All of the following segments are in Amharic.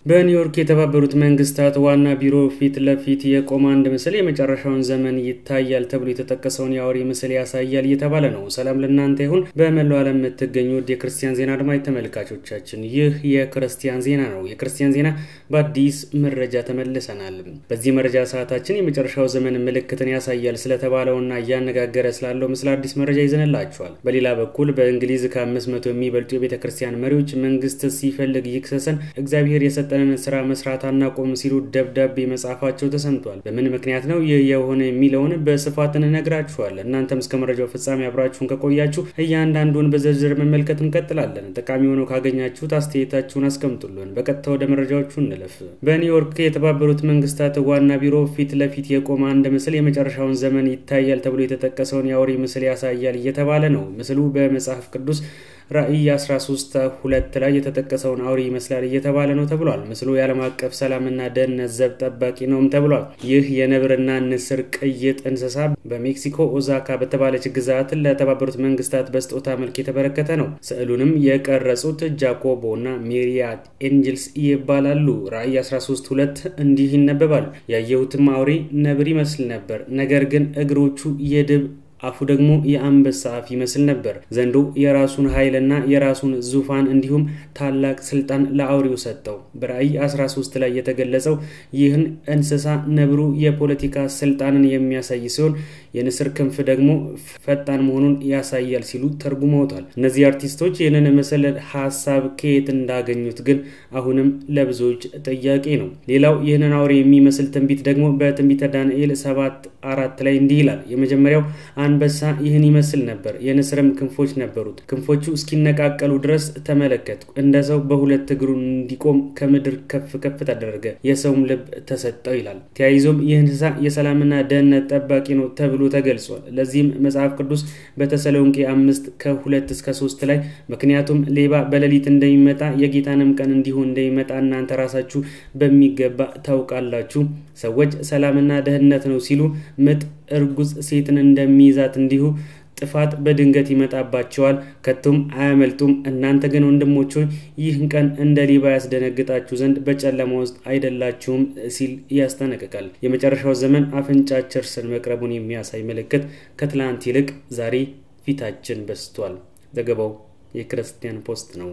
በኒውዮርክ የተባበሩት መንግስታት ዋና ቢሮ ፊት ለፊት የቆመ አንድ ምስል የመጨረሻውን ዘመን ይታያል ተብሎ የተጠቀሰውን የአውሬ ምስል ያሳያል እየተባለ ነው። ሰላም ለእናንተ ይሁን። በመላው ዓለም የምትገኙ የክርስቲያን ዜና አድማጭ ተመልካቾቻችን፣ ይህ የክርስቲያን ዜና ነው። የክርስቲያን ዜና በአዲስ መረጃ ተመልሰናል። በዚህ መረጃ ሰዓታችን የመጨረሻው ዘመን ምልክትን ያሳያል ስለተባለውና እያነጋገረ ስላለው ምስል አዲስ መረጃ ይዘንላችኋል። በሌላ በኩል በእንግሊዝ ከአምስት መቶ የሚበልጡ የቤተ ክርስቲያን መሪዎች መንግስት ሲፈልግ ይክሰሰን እግዚአብሔር የሰጠ የሰጠንን ስራ መስራት አናቆም ሲሉ ደብዳቤ መጻፋቸው ተሰምቷል። በምን ምክንያት ነው ይህ የሆነ የሚለውን በስፋት እንነግራችኋለን። እናንተም እስከ መረጃው ፍጻሜ አብራችሁን ከቆያችሁ እያንዳንዱን በዝርዝር መመልከት እንቀጥላለን። ጠቃሚ ሆነው ካገኛችሁት አስተያየታችሁን አስቀምጡልን። በቀጥታ ወደ መረጃዎቹ እንለፍ። በኒውዮርክ የተባበሩት መንግስታት ዋና ቢሮ ፊት ለፊት የቆመ አንድ ምስል የመጨረሻውን ዘመን ይታያል ተብሎ የተጠቀሰውን የአውሬ ምስል ያሳያል እየተባለ ነው። ምስሉ በመጽሐፍ ቅዱስ ራእይ 13 ሁለት ላይ የተጠቀሰውን አውሬ ይመስላል እየተባለ ነው ተብሏል። ምስሉ የዓለም አቀፍ ሰላምና ደህንነት ዘብ ጠባቂ ነውም ተብሏል። ይህ የነብርና ንስር ቅይጥ እንስሳ በሜክሲኮ ኦዛካ በተባለች ግዛት ለተባበሩት መንግስታት በስጦታ መልክ የተበረከተ ነው። ስዕሉንም የቀረጹት ጃኮቦ እና ሜሪያት ኤንጅልስ ይባላሉ። ራእይ 13 ሁለት እንዲህ ይነበባል። ያየሁትም አውሬ ነብር ይመስል ነበር፣ ነገር ግን እግሮቹ የድብ አፉ ደግሞ የአንበሳ አፍ ይመስል ነበር። ዘንዶ የራሱን ኃይልና የራሱን ዙፋን እንዲሁም ታላቅ ስልጣን ለአውሬው ሰጠው። በራእይ 13 ላይ የተገለጸው ይህን እንስሳ ነብሩ የፖለቲካ ስልጣንን የሚያሳይ ሲሆን የንስር ክንፍ ደግሞ ፈጣን መሆኑን ያሳያል ሲሉ ተርጉመውታል። እነዚህ አርቲስቶች ይህንን ምስል ሀሳብ ከየት እንዳገኙት ግን አሁንም ለብዙዎች ጥያቄ ነው። ሌላው ይህንን አውሬ የሚመስል ትንቢት ደግሞ በትንቢተ ዳንኤል ሰባት አራት ላይ እንዲህ ይላል። የመጀመሪያው አንበሳ ይህን ይመስል ነበር፣ የንስርም ክንፎች ነበሩት። ክንፎቹ እስኪነቃቀሉ ድረስ ተመለከትኩ። እንደ ሰው በሁለት እግሩ እንዲቆም ከምድር ከፍ ከፍ ተደረገ፣ የሰውም ልብ ተሰጠው ይላል። ተያይዞም ይህ እንስሳ የሰላምና ደህንነት ጠባቂ ነው ተብሎ ተገልጿል። ለዚህም መጽሐፍ ቅዱስ በተሰሎንቄ አምስት ከሁለት እስከ ሶስት ላይ ምክንያቱም ሌባ በሌሊት እንደሚመጣ የጌታንም ቀን እንዲሁ እንደሚመጣ እናንተ ራሳችሁ በሚገባ ታውቃላችሁ። ሰዎች ሰላምና ደህንነት ነው ሲሉ ምጥ እርጉዝ ሴትን እንደሚይዛት እንዲሁ ጥፋት በድንገት ይመጣባቸዋል፣ ከቶም አያመልጡም። እናንተ ግን ወንድሞች ሆይ ይህን ቀን እንደ ሌባ ያስደነግጣችሁ ዘንድ በጨለማ ውስጥ አይደላችሁም ሲል ያስጠነቅቃል። የመጨረሻው ዘመን አፍንጫችን ስር መቅረቡን የሚያሳይ ምልክት ከትላንት ይልቅ ዛሬ ፊታችን በስቷል። ዘገባው የክርስቲያን ፖስት ነው።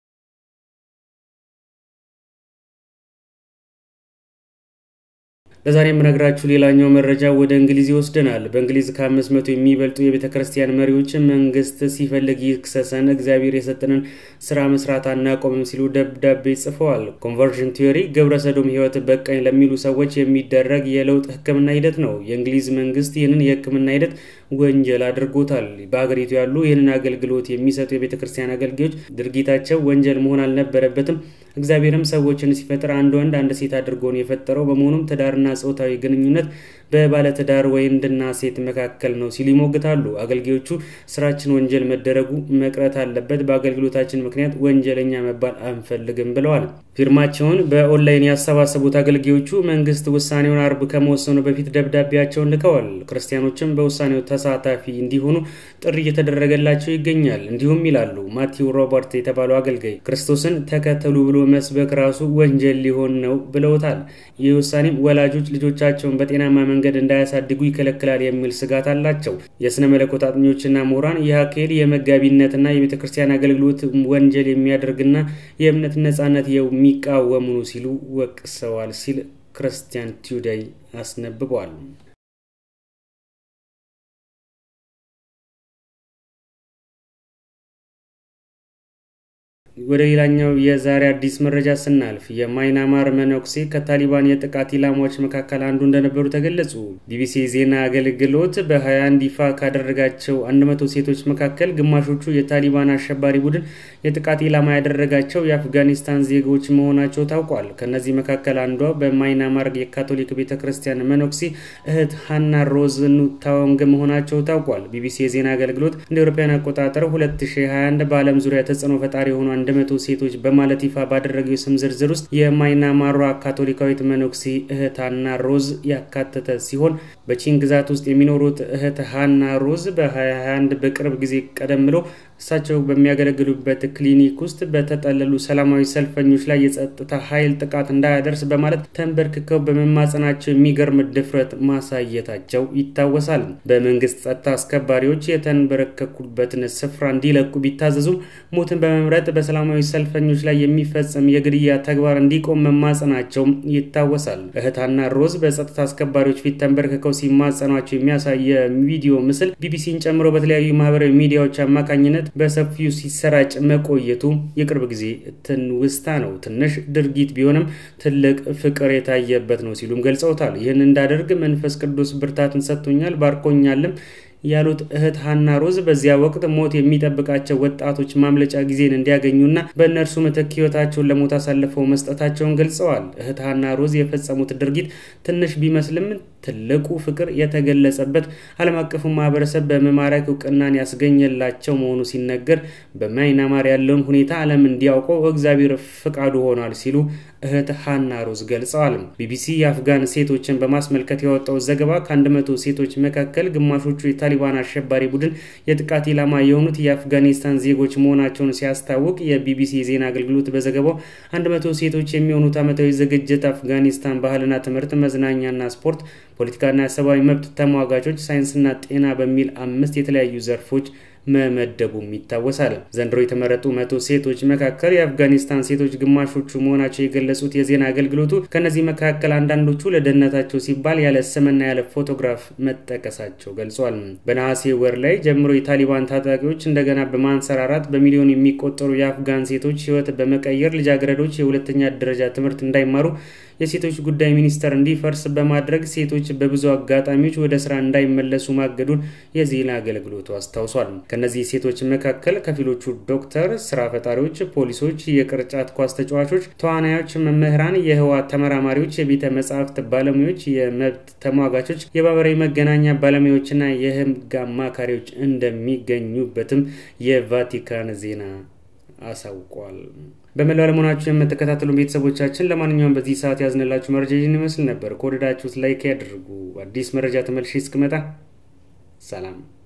ለዛሬ የምነግራችሁ ሌላኛው መረጃ ወደ እንግሊዝ ይወስደናል። በእንግሊዝ ከአምስት መቶ የሚበልጡ የቤተ ክርስቲያን መሪዎች መንግስት ሲፈልግ ይክሰሰን፣ እግዚአብሔር የሰጠንን ስራ መስራት አናቆምም ሲሉ ደብዳቤ ጽፈዋል። ኮንቨርዥን ቲዮሪ ግብረ ሰዶም ህይወት በቃኝ ለሚሉ ሰዎች የሚደረግ የለውጥ ህክምና ሂደት ነው። የእንግሊዝ መንግስት ይህንን የህክምና ሂደት ወንጀል አድርጎታል። በሀገሪቱ ያሉ ይህንን አገልግሎት የሚሰጡ የቤተ ክርስቲያን አገልጋዮች ድርጊታቸው ወንጀል መሆን አልነበረበትም። እግዚአብሔርም ሰዎችን ሲፈጥር አንድ ወንድ አንድ ሴት አድርጎ ነው የፈጠረው። በመሆኑም ትዳርና ጾታዊ ግንኙነት በባለትዳር ወንድና ሴት መካከል ነው ሲሉ ይሞግታሉ። አገልጋዮቹ ስራችን ወንጀል መደረጉ መቅረት አለበት፣ በአገልግሎታችን ምክንያት ወንጀለኛ መባል አንፈልግም ብለዋል። ፊርማቸውን በኦንላይን ያሰባሰቡት አገልጋዮቹ መንግስት ውሳኔውን አርብ ከመወሰኑ በፊት ደብዳቤያቸውን ልከዋል። ክርስቲያኖችም በውሳኔው ተሳታፊ እንዲሆኑ ጥሪ እየተደረገላቸው ይገኛል። እንዲሁም ይላሉ ማቲው ሮበርት የተባለው አገልጋይ ክርስቶስን ተከተሉ ብሎ መስበክ ራሱ ወንጀል ሊሆን ነው ብለውታል። ይህ ውሳኔም ወላጆች ልጆቻቸውን በጤናማ መንገድ እንዳያሳድጉ ይከለክላል የሚል ስጋት አላቸው። የስነ መለኮት አጥኚዎችና ምሁራን ይህ አካሄድ የመጋቢነትና የቤተ ክርስቲያን አገልግሎት ወንጀል የሚያደርግና የእምነት ነጻነት የሚቃወሙ ነው ሲሉ ወቅሰዋል ሲል ክርስቲያን ቱዴይ አስነብቧል። ወደ ሌላኛው የዛሬ አዲስ መረጃ ስናልፍ የማይናማር መነኩሴ ከታሊባን የጥቃት ኢላማዎች መካከል አንዱ እንደነበሩ ተገለጹ። ቢቢሲ ዜና አገልግሎት በ21 ይፋ ካደረጋቸው 100 ሴቶች መካከል ግማሾቹ የታሊባን አሸባሪ ቡድን የጥቃት ኢላማ ያደረጋቸው የአፍጋኒስታን ዜጎች መሆናቸው ታውቋል። ከእነዚህ መካከል አንዷ በማይናማር የካቶሊክ ቤተ ክርስቲያን መነኩሴ እህት ሀና ሮዝ ኑታወንግ መሆናቸው ታውቋል። ቢቢሲ የዜና አገልግሎት እንደ አውሮፓውያን አቆጣጠር 2021 በዓለም ዙሪያ ተጽዕኖ ፈጣሪ የሆኑ አንድ መቶ ሴቶች በማለት ይፋ ባደረገው የስም ዝርዝር ውስጥ የማይናማሯ ካቶሊካዊት መነኩሴ እህት ሃና ሮዝ ያካተተ ሲሆን በቺን ግዛት ውስጥ የሚኖሩት እህት ሃና ሮዝ በ2021 በቅርብ ጊዜ ቀደም ብሎ እሳቸው በሚያገለግሉበት ክሊኒክ ውስጥ በተጠለሉ ሰላማዊ ሰልፈኞች ላይ የጸጥታ ኃይል ጥቃት እንዳያደርስ በማለት ተንበርክከው በመማጸናቸው የሚገርም ድፍረት ማሳየታቸው ይታወሳል። በመንግስት ጸጥታ አስከባሪዎች የተንበረከኩበትን ስፍራ እንዲለቁ ቢታዘዙም ሞትን በመምረጥ በሰላማዊ ሰልፈኞች ላይ የሚፈጸም የግድያ ተግባር እንዲቆም መማጸናቸው ይታወሳል። እህታና ሮዝ በጸጥታ አስከባሪዎች ፊት ተንበርክከው ሲማጸኗቸው የሚያሳይ የቪዲዮ ምስል ቢቢሲን ጨምሮ በተለያዩ ማህበራዊ ሚዲያዎች አማካኝነት በሰፊው ሲሰራጭ መቆየቱ የቅርብ ጊዜ ትውስታ ነው። ትንሽ ድርጊት ቢሆንም ትልቅ ፍቅር የታየበት ነው ሲሉም ገልጸውታል። ይህን እንዳደርግ መንፈስ ቅዱስ ብርታትን ሰጥቶኛል፣ ባርኮኛልም ያሉት እህት ሀና ሮዝ በዚያ ወቅት ሞት የሚጠብቃቸው ወጣቶች ማምለጫ ጊዜን እንዲያገኙና በእነርሱ ምትክ ህይወታቸውን ለሞት አሳልፈው መስጠታቸውን ገልጸዋል። እህት ሀና ሮዝ የፈጸሙት ድርጊት ትንሽ ቢመስልም ትልቁ ፍቅር የተገለጸበት ዓለም አቀፉ ማህበረሰብ በመማረክ እውቅናን ያስገኘላቸው መሆኑ ሲነገር በማይናማር ያለውን ሁኔታ ዓለም እንዲያውቀው እግዚአብሔር ፍቃዱ ሆኗል ሲሉ እህት ሀና ሮዝ ገልጸዋል። ቢቢሲ የአፍጋን ሴቶችን በማስመልከት ያወጣው ዘገባ ከአንድ መቶ ሴቶች መካከል ግማሾቹ የታሊባን አሸባሪ ቡድን የጥቃት ኢላማ የሆኑት የአፍጋኒስታን ዜጎች መሆናቸውን ሲያስታውቅ የቢቢሲ የዜና አገልግሎት በዘገባው አንድ መቶ ሴቶች የሚሆኑት ዓመታዊ ዝግጅት አፍጋኒስታን ባህልና ትምህርት፣ መዝናኛና ስፖርት ፖለቲካና የሰብአዊ መብት ተሟጋቾች፣ ሳይንስና ጤና በሚል አምስት የተለያዩ ዘርፎች መመደቡም ይታወሳል። ዘንድሮ የተመረጡ መቶ ሴቶች መካከል የአፍጋኒስታን ሴቶች ግማሾቹ መሆናቸው የገለጹት የዜና አገልግሎቱ ከእነዚህ መካከል አንዳንዶቹ ለደህንነታቸው ሲባል ያለ ስምና ያለ ፎቶግራፍ መጠቀሳቸው ገልጿል። በነሐሴ ወር ላይ ጀምሮ የታሊባን ታጣቂዎች እንደገና በማንሰራራት በሚሊዮን የሚቆጠሩ የአፍጋን ሴቶች ሕይወት በመቀየር ልጃገረዶች የሁለተኛ ደረጃ ትምህርት እንዳይማሩ የሴቶች ጉዳይ ሚኒስቴር እንዲፈርስ በማድረግ ሴቶች በብዙ አጋጣሚዎች ወደ ስራ እንዳይመለሱ ማገዱን የዜና አገልግሎቱ አስታውሷል። ከእነዚህ ሴቶች መካከል ከፊሎቹ ዶክተር፣ ስራ ፈጣሪዎች፣ ፖሊሶች፣ የቅርጫት ኳስ ተጫዋቾች፣ ተዋናዮች፣ መምህራን፣ የህዋ ተመራማሪዎች፣ የቤተ መጻሕፍት ባለሙያዎች፣ የመብት ተሟጋቾች፣ የማህበራዊ መገናኛ ባለሙያዎችና የህግ አማካሪዎች እንደሚገኙበትም የቫቲካን ዜና አሳውቋል። በመላው ዓለሙናችሁ የምትከታተሉ ቤተሰቦቻችን ለማንኛውም በዚህ ሰዓት ያዝንላችሁ መረጃ ይህን ይመስል ነበር። ከወደዳችሁት ላይክ ያድርጉ። አዲስ መረጃ ተመልሼ እስክመጣ ሰላም